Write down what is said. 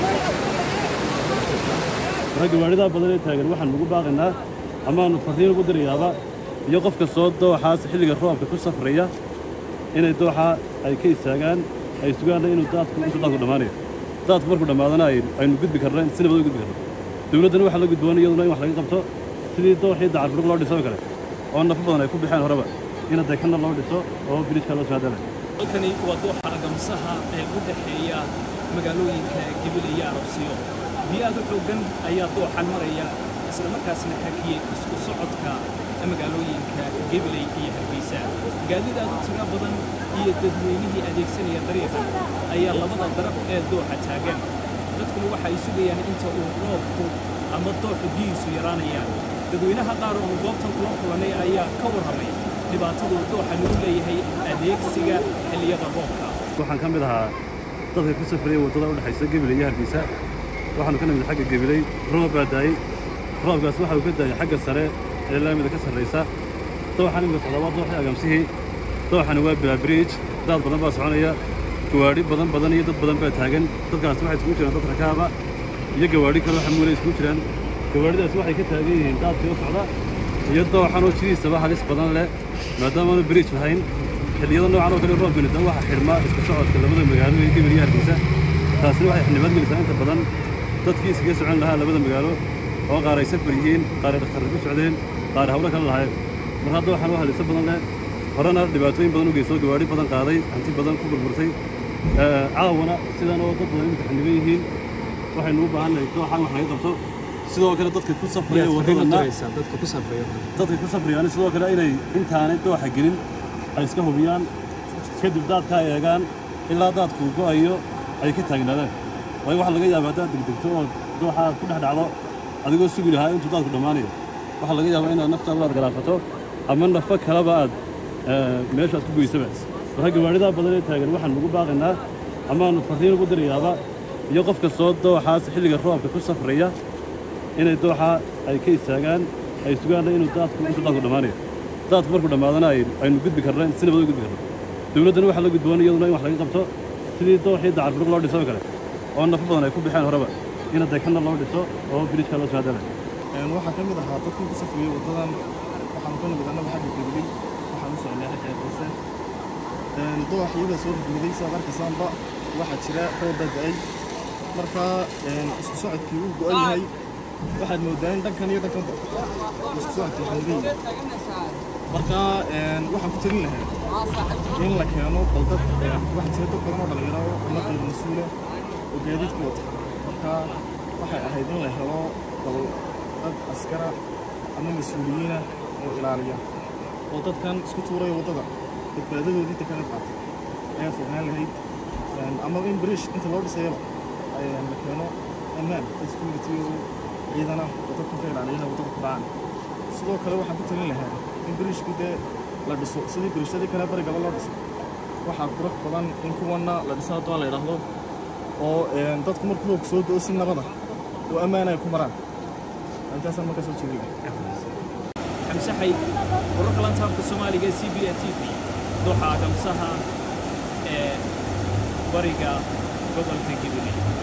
marka gawaaridaa badan ee taagan waxaan ugu baaqaynaa amaanu farriin ugu dirayaaba iyo qof kastoo dooxaas xilliga roobka ku safraya inay dooxa ay ka istaagaan ay sugaanna inuu daadku intuu daadku dhammaanayo daadku markuu dhammaadana ay- aynu gudbi karno si nabad u gudbi karno dowladdana waxaa la gudboon iyaduna in wax laga qabto sidii dooxii dacarburuq loo dhiso oo kale oo nafo badan ay ku bixeen horeba in hadday kana loo dhiso oo biriijka loo soo hadalay halkani waa dooxa agamsaha ee u dhexeeya magaalooyinka gebile iyo arabsiyo biyo aad u xooggan ayaa dooxan maraya isla markaasna hakiyey isku socodka magaalooyinka gebiley iyo hargeysa gaadiid aad u tiro badan iyo dadweynihii adeegsanaya dariiqan ayaa labada daraf ee dooxa taagan dadkuna waxa ay sugayaan inta uu roobku ama dooxu biyihiisu yaraanayaan dadweynaha qaar oo goobtan kula kulanay ayaa ka warramay dhibaatadu dooxa lagu leeyahay adeegsiga xilliyada roobka waxaan ka mid ahaa dadka ku safraya waddada u dhexaysa gebiley iyo hargeysa waxaanu ka nimid xagga gebiley roob baa daayey roobkaas waxa uu ka daayay xagga sare ee laamida ka sarraysa dooxan imika socdaa waa dooxii agamsihii dooxani waa bilaabriij daad badan baa soconaya gawaadhi badan badan iyo dad badan baa taagan dadkaas waxay iskugu jiraan dad rakaaba iyo gawaadhi kale waxa muulay iskugu jiraan gawaadhidaas waxay ka taagan yihiin daadkii u socda iyo dooxan oo sidiisaba halis badan leh maadaama aanu biriij lahayn xilliyada noocan oo kale roob gelisan waxaa xidhma isku socodka labada magaalo ee gebil iyo hargeysa taasina waxay xildhibaad gelisaa inta badan dadkii iskaga socon lahaa labada magaalo oo qaar ay safar yihiin qaar ay dhakhtarra ku socdeen qaar hawlo kale lahaayeen mar hadda waxaan u haliso badan leh horena dhibaatooyin badan u geysto gawaadhi badan qaaday hanti badan ku burburtay Ee, caawana sidan oo dad badan imika xildhiban yihiin waxaynu u baahannahay dooxan wax laga qabto sidoo kale dadka ku safraya waddadana dadka ku safraya dadka ku safrayaan sidoo kale inay intaanay dooxa gelin ay iska hubiyaan kadib daadka ay eegaan ilaa daadku go'ayo ay ka taagnaadaan waayo waxaa laga yaabaa haddaad degdegto oo dooxa aad ku dhex dhacdo adigoo sugi lahaa intuu daadku dhammaanayo waxaa laga yaabaa inaad naftaada aad galaafato ama nafo kaleba aad eh, meeshaad ku goysaba marka gawaaridaa badan ee taagan waxaan ugu baaqaynaa amaanu farriin ugu dirayaaba iyo qof kastoo dooxaas xilliga roobka ku safraya inay dooxa ay ka istaagaan ay sugaanna inuu daadku intuu daadku dhammaanayo daadku markuu dhammaadana ay- aynu gudbi karno si nabad u gudbi karno dowladdana waxaa la gudboon iyaduna in wax laga qabto sidii dooxii dacarburuq loo dhiso oo kale oo nafo badan ay ku bixeen horeba in hadday kana loo dhiso oo biriijka loo soo hadalay Een, waxaa ka mid ahaa dadkii ku safriyey waddadan waxaanu ka nimid annaga xagga gebiley waxaan u socnay xagga hargeysa Een, doox iyada soo rugmiday saad arkaysaanba waxaa jira roob baa da'ay marka een, isku socodkii uu go'an yahay waxaad moodaa in dhankan iyo dhankanba isku socodkii xanigan yahay marka een, waxaan ku talin lahaa in la keeno baldad een, waxaa jira dad badan oo dhalinyaro oo ama qayb mas-uula oo gaadiidka wata marka waxay ahayd in la helo bal dad askara ama mas-uuliyiina oo ilaaliya oo dadkan isku tuuraya waddada badbaadadoodii inta kala qaata ayaa fognaan lahayd Een, ama in bariish inta loo dhisayaba een, la keeno ammaan dad security oo ciidana oo dadkan ka ilaaliyana waddada ku dhacaan sidoo kale waxaan ku talin lahaa in bariishkii dee la dhiso sidii bariishadii kale barigaba loo dhiso waxaa qurux badan in kuwanna la dhiso haddoo la yidhaahdo oo een, dadku markuu roog soo do si nabada oo ammaan ay ku maraan intaasaan markaa soo jeedinaya xamse xayd wararka lantaabka soomaaliga c b a t v dooxa agamsaha ee bariga gobolka gebile